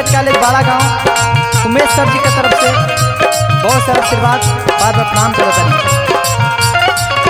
college बाड़ा गांव उमेश सर जी के तरफ से बहुत सारा आशीर्वाद बार बार प्रणाम करो तनी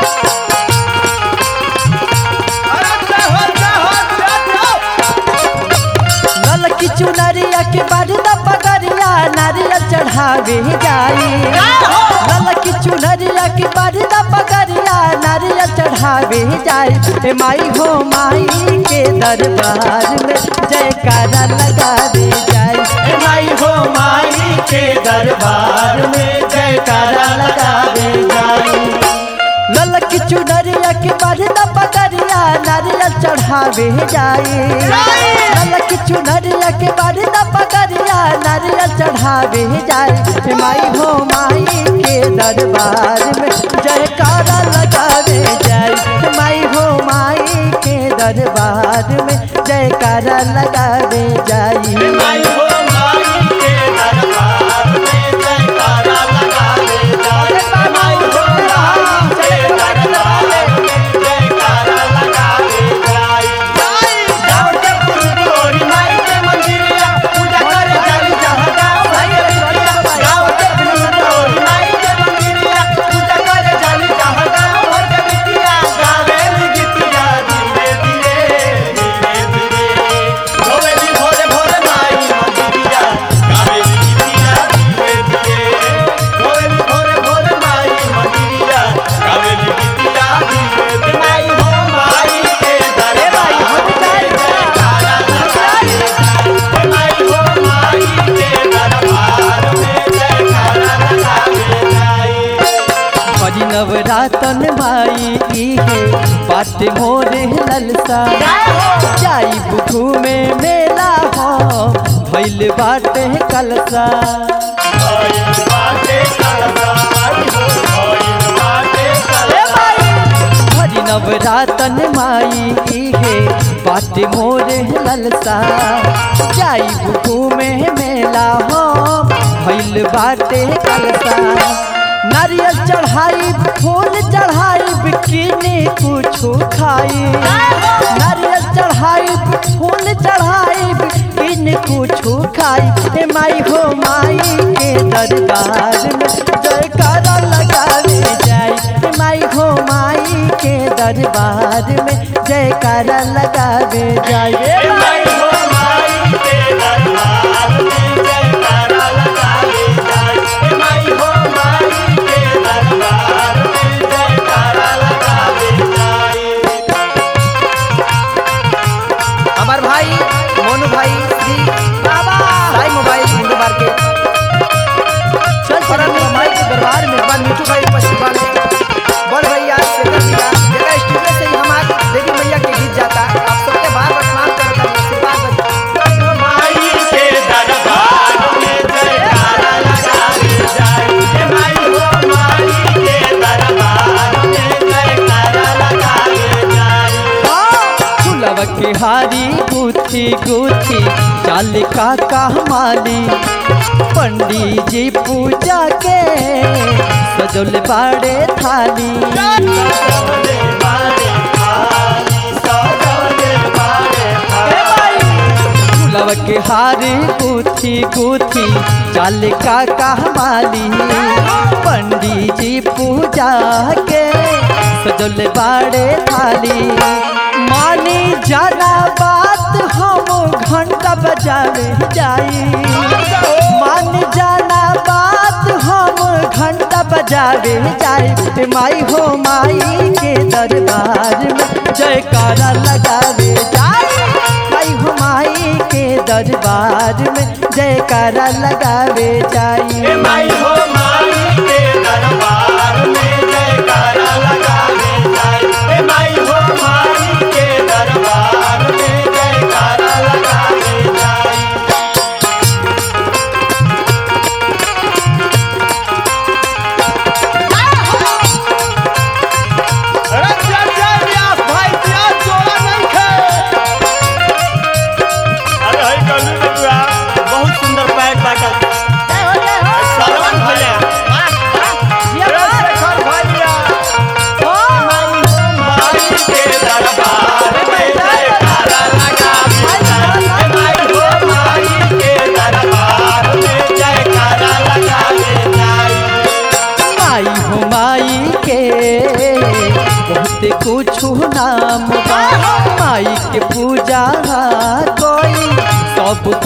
लल की चुनरिया के बढ़दा पगरिया नारियल चढ़ावे जाई लल की चुनरिया के बढ़दा पगरिया नारियल चढ़ावे जाई ए माई हो माई के दरबार में जयकारा लगावे जाई हे माई हो माई के दरबार में जयकारा लगावे जाई लल की चुनरिया के बढ़दा पगरिया नारियल चढ़ावे जाई लल की चुनरिया के बढ़दा पगरिया नारियल चढ़ावे जाई हे माई हो माई के दरबार में जयकारा लगावे जाई हे माई हो माई के दरबार में जयकारा लगावे जाई हे माई हो माई के दरबार में जयकारा लगावे जाई हे माई हो माई के दरबार में जयकारा लगावे जाई गाँव के फुलगोरी माई के मंदिरिया पूजा करे जाई जहाँ गाँव गाँव के फुलगोरी माई के मंदिरिया पूजा करे जाई जहाँ गाँव भर के बिटिया गावेली गीतिया धीरे धीरे धीरे धीरे गोवेली भोरे भोरे माई मंदिरिया गावेली गीतिया धीरे धीरे गोवेली भोरे भोरे माई मंदिरिया गावेली गीतिया धीरे धीरे माई हो माई के दरबार में जयकारा लगावे जाई माई हो माई के दरबार में जयकारा लगावे जाई हरि नवरातन माई इहे बाट मोरे ललसा जाई बुखू में मेला हो भइल बाटे कलसा भइल बाटे कलसा माई हो भइल बाटे कलसा हरि नवरातन माई इहे बाट मोरे ललसा जाई बुखू में मेला हो भइल बाटे कलसा नारियल चढ़ाई फूल चढ़ाई बिकिनी कुछो खाई नारियल चढ़ाई फूल चढ़ाई बिकिनी कुछो खाई ए माई हो माई के दरबार में जयकारा लगावे जाई ए माई हो माई के दरबार में जयकारा लगावे जाई ए हे माई माई हो माई के दरबार में जयकारा लगावे जाई हे माई हो माई के दरबार में जयकारा लगावे जाई हमार भाई मोनू भाई श्री बाबा साई मोबाइल हिंदू मार्केट चल चरण माई के दरबार में हमार मिठू भाई उपस्थित बाने बड़ भैया शेखर भैया जेका स्टूडियो से ही हमार देवी मैया के गीत जाता आप सबके बार बार प्रणाम करता हूं आशीर्वाद देता माई के दरबार में जयकारा लगावे जाई हे माई हो माई के दरबार में जयकारा लगावे जाई फुलव के हारी गुथी गुथी चाल का कहमाली पंडित जी पूजा के सजल बाड़े थाली सजौले बारे थाली सजौले बारे थाली फुलव के हारी गुथी गुथी चाल का कहमाली पंडित जी पूजा के सजल बाड़े थाली मानी जाना बात हम घंटा बजावे जाई मान जाना बात हम घंटा बजावे जाई ए माई हो माई के दरबार में जयकारा लगावे जाई माई हो माई के दरबार में जयकारा लगावे जाई हे माई हो माई के दरबार में जयकारा लगावे जाई हे माई हो माई के दरबार में जयकारा लगावे जाई अरे चल चल व्यास भाई व्यास जोड़ा नहीं खे अरे हई गली में बुआ बहुत सुंदर पैक बाटल सरवन भैया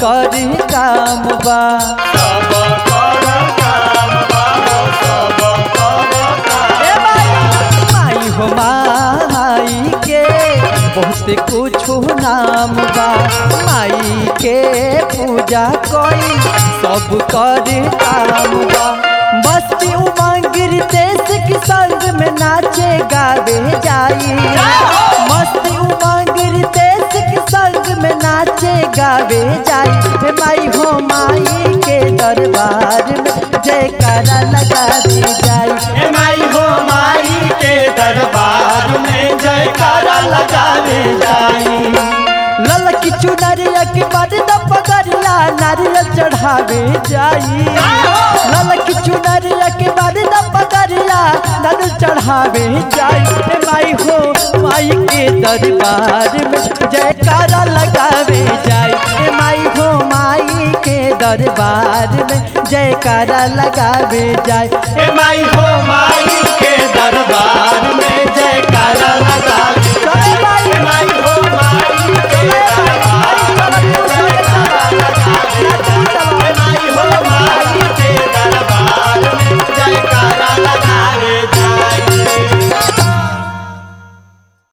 करी काम बा सब कर काम बाबो सब कर काम ए माई माई हो माई के बहुत कुछ नाम बा माई के पूजा कोई सब कर काम बा मस्ती उमंग तेज के संग में नाचे गावे जाई मस्ती उमंग तेज के संग में नाचे गावे जाई हे माई हो माई के दरबार में जयकारा लगा दी जाई ए माई हो माई के दरबार में जयकारा लगावे जाई ललकी चुनरिया के बाद पगरिया नारियल चढ़ावे जाई ललकी चुनरिया के बाद पगरिया नारियल चढ़ावे जाई हे माई हो माई के दरबार में जयकारा लगावे जाई हे माई हो माई के दरबार में जयकारा लगावे जाई ए माई हो माई के दरबार में जयकारा लगावे चले माई ए माई